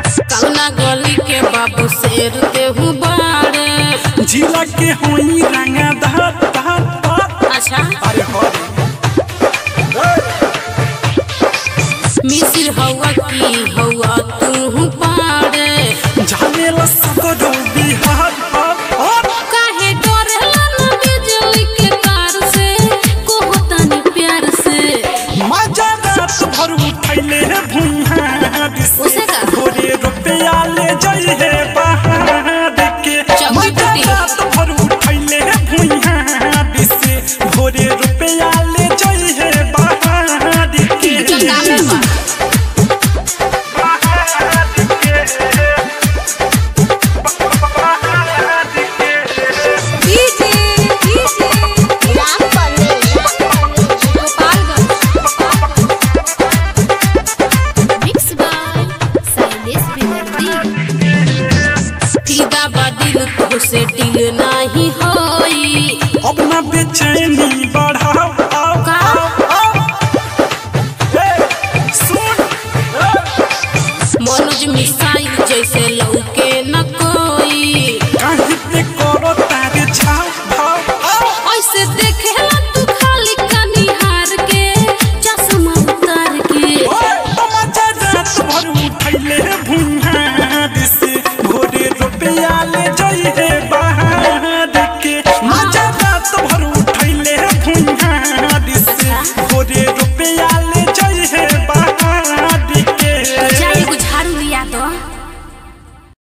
कौना गली के बाबू शेर देहू बाड़े जिला के होई रंगा धार धार धार अच्छा अरे हरे मिसिर हवा की हवा तू पाड़े जाने सगरो बिहार हार हार काहे डरेला ना बिजली के तार से कोहतानी प्यार से मजा रात भर उठैले भुइहार से उसे का? भोरे रुपया ले जाई है बाहर के चौकी मजा टूटी। रात भर उठैले भुइहार से भोरे रुपया ले जाई है बाहर के जंगाले बा DJ DJ Ram mix by साइलेस फिदा बदिल तो से दिल नहीं होई अपना बेचैनी बढ़ाओ आओ, का? आओ, आओ। ए, सुन ए, मनोज मिसाइल जैसे